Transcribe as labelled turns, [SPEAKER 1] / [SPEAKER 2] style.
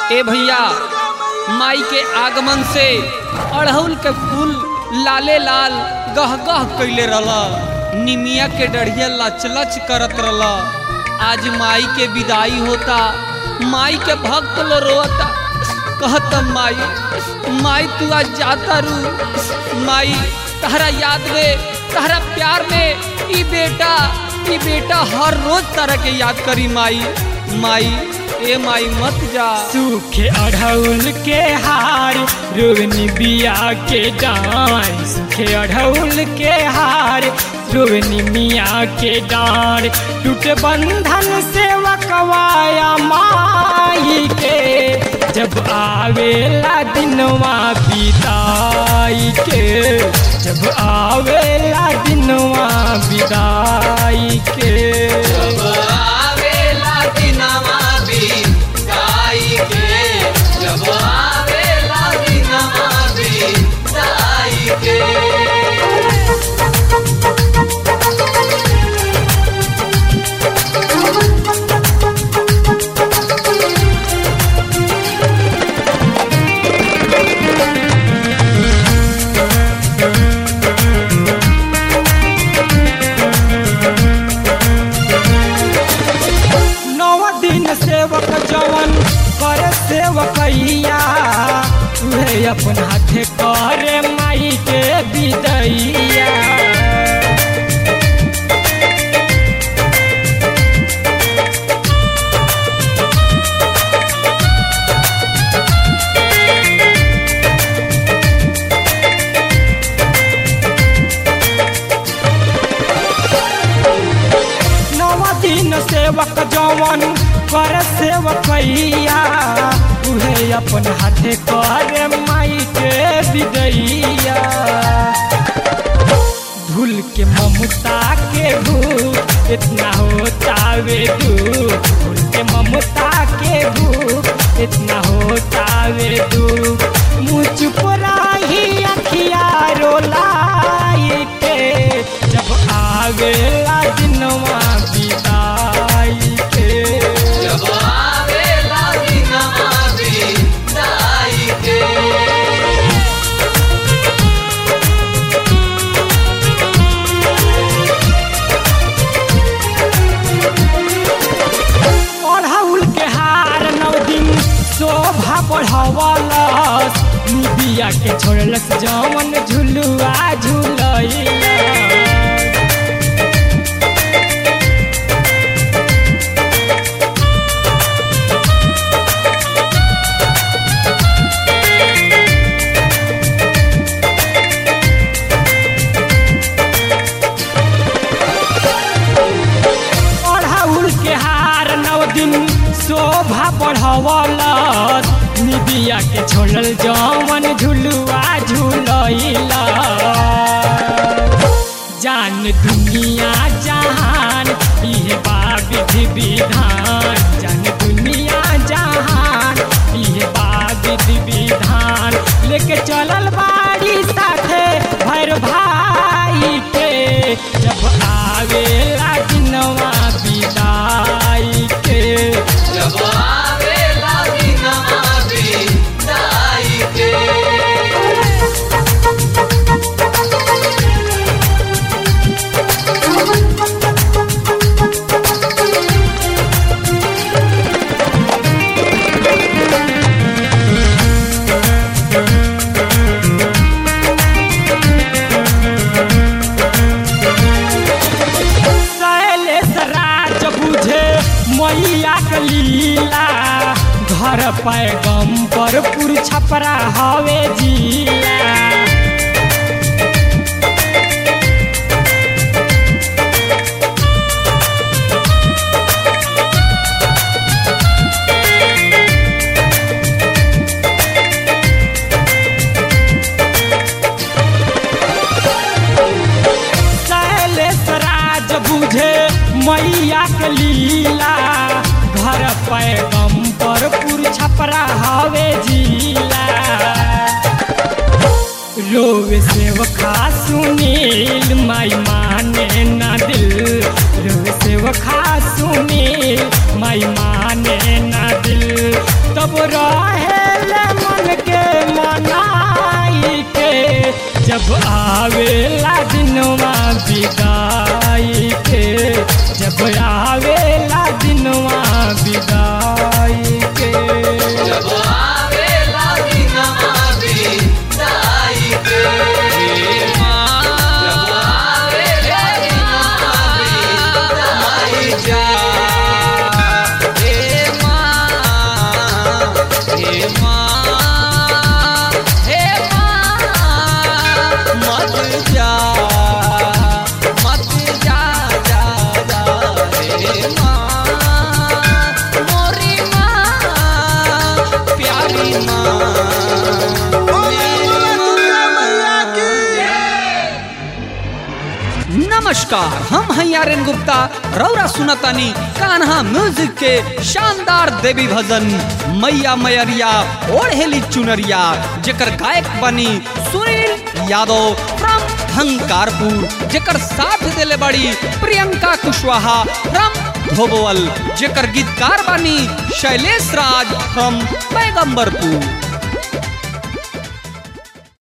[SPEAKER 1] ए भैया माई के आगमन से अड़हुल के फूल लाले लाल गह गह कैले रहला निमिया के डढ़िया लच लच करत रहला आज माई के विदाई होता माई के भक्त लो रोता कहत माई माई तू आज जाता रू माई तहरा याद में तहरा प्यार में ई बेटा ई बेटा हर रोज तरह के याद करी माई माई ए माई मत जा
[SPEAKER 2] सूखे अढ़ौल के हार रोवनी बिया के डार सूखे अढ़ौल के हार रोवनी मिया के डार टूट बंधन से वकवाया माई के जब आवेला दिनवा बिदाई के जब आवेला दिनवा बिदाई के
[SPEAKER 1] आवेला दिनवा बिदाई के जब आवेला दिनवा बिदाई के
[SPEAKER 2] नौ दिन सेवक जवन करे सेवकैया उहे अपन हाथे करे माई के विदैया नौ दिन सेवक जवन कर सेवकैया उहे अपन हाथे करे माई के विदैया धुल के ममता के भूख इतना होता वे दुख धुल के ममता के भूख इतना होता वे दुख मुँह चुप रही अखिया रोलाई के जब आवेला दिनवा बिदाई के
[SPEAKER 1] जब आवेला दिनवा बिदाई के
[SPEAKER 2] अढ़ौल के हार नौ दिन शोभा बढ़वलस निबिया के छोड़लस जवन झुलुआ झुलैला अढ़ौल के हार नौ दिन शोभा बढ़वलस निबिया के छोड़ल जवन झुलुआ झुलैला जान दुनिया जहान इहे बा विधि विधान जान दुनिया जहान इहे बा विधि विधान लेके चलल बाड़ी साथे भैर भाई के जब आवेला दिनवा बिदाई के
[SPEAKER 1] जब आवेला दिनवा बिदाई के
[SPEAKER 2] शैलेश राज बुझे मैया के लीला घर पैगम्बर पुर छपरा हवे जिला शैलेश राज बुझे मैया के लीला घर पैगम्बर पुर छपरा हवे जिला रोवे सेवखा सुनील माई माने ना दिल रोवे सेवखा सुनील माई माने ना दिल तो सब रहेले मन के मनाई के जब आवेला दिनवा विदाई के जब आवेला दिनवा विदाई के
[SPEAKER 1] जब आवेला दिनमा बिदाई के हे माँ जब आवेला दिनमा बिदाई जा हे माँ हे माँ हे माँ मत जा मत जा जा जा हे माँ मोरी माँ प्यारी माँ नमस्कार हम हैं आर्यन गुप्ता रौरा सुनतानी कान्हा म्यूजिक के शानदार देवी भजन मैया मैयरिया ओढ़ेली चुनरिया जेकर गायक बनी सुनील यादव फ्रॉम हंकारपुर जेकर साथ देले बड़ी प्रियंका कुशवाहा फ्रॉम धोबोवल जेकर गीतकार बनी शैलेश राज फ्रॉम पैगंबरपुर